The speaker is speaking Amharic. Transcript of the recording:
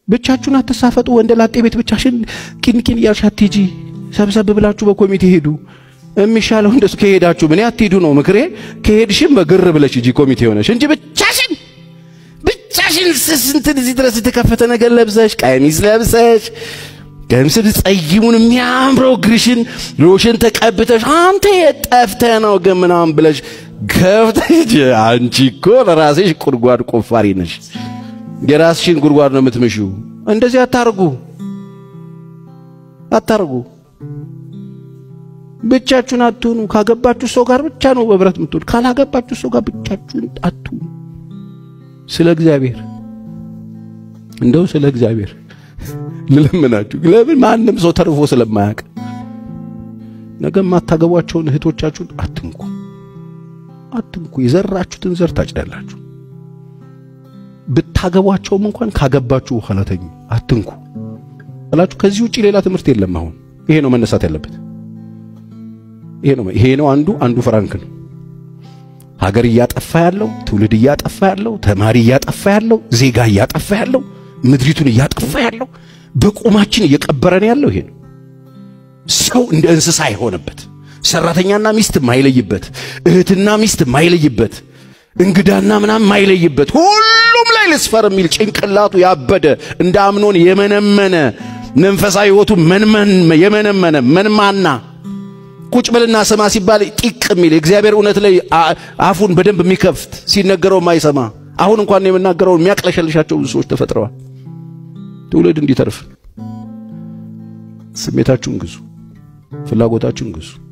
ብቻችሁን አትሳፈጡ። ወንደ ላጤ ቤት ብቻሽን ቂን ቂን እያልሽ አትሂጂ። ሰብሰብ ብላችሁ በኮሚቴ ሄዱ። የሚሻለው እንደሱ ከሄዳችሁ ምን አትሂዱ ነው ምክሬ። ከሄድሽም በግር ብለሽ ሂጂ ኮሚቴ ሆነሽ እንጂ ብቻሽን ብቻሽን ስንት እዚህ ድረስ የተከፈተ ነገር ለብሰሽ ቀሚስ ለብሰሽ ገምስል ጸይሙን የሚያምረው እግርሽን ሎሽን ተቀብተሽ አንተ የጠፍተህ ነው ግን ምናምን ብለሽ ገብተሽ አንቺ እኮ ለራስሽ ጉድጓድ ቆፋሪ ነሽ። የራስሽን ጉድጓድ ነው የምትምሺው። እንደዚህ አታርጉ አታርጉ። ብቻችሁን አትሁኑ። ካገባችሁ ሰው ጋር ብቻ ነው በብረት የምትሆኑ። ካላገባችሁ ሰው ጋር ብቻችሁን አትሁኑ። ስለ እግዚአብሔር እንደው ስለ እግዚአብሔር ልለምናችሁ። ለምን ማንም ሰው ተርፎ ስለማያውቅ ነገ የማታገቧቸውን እህቶቻችሁን አትንኩ፣ አትንኩ። የዘራችሁትን ዘር ታጭዳላችሁ። ብታገቧቸውም እንኳን ካገባችሁ በኋላ ተኙ፣ አትንኩ እላችሁ። ከዚህ ውጪ ሌላ ትምህርት የለም። አሁን ይሄ ነው መነሳት ያለበት። ይሄ ነው ይሄ ነው አንዱ አንዱ ፍራንክ ነው። ሀገር እያጠፋ ያለው ትውልድ እያጠፋ ያለው ተማሪ እያጠፋ ያለው ዜጋ እያጠፋ ያለው ምድሪቱን እያጠፋ ያለው በቁማችን እየቀበረን ያለው ይሄ ነው። ሰው እንደ እንስሳ የሆነበት ሰራተኛና ሚስት ማይለይበት፣ እህትና ሚስት ማይለይበት፣ እንግዳና ምናምን ማይለይበት ሁሉም ላይ ልስፈር የሚል ጭንቅላቱ ያበደ እንደ አምኖን የመነመነ መንፈሳዊ ሕይወቱ መንመን የመነመነ መንማና ቁጭ ብልና ስማ ሲባል ጢቅ የሚል እግዚአብሔር እውነት ላይ አፉን በደንብ የሚከፍት ሲነገረው ማይሰማ አሁን እንኳን የምናገረውን የሚያቅለሸልሻቸው ብዙ ሰዎች ተፈጥረዋል። ትውልድ እንዲተርፍ ስሜታችሁን ግዙ፣ ፍላጎታችሁን ግዙ።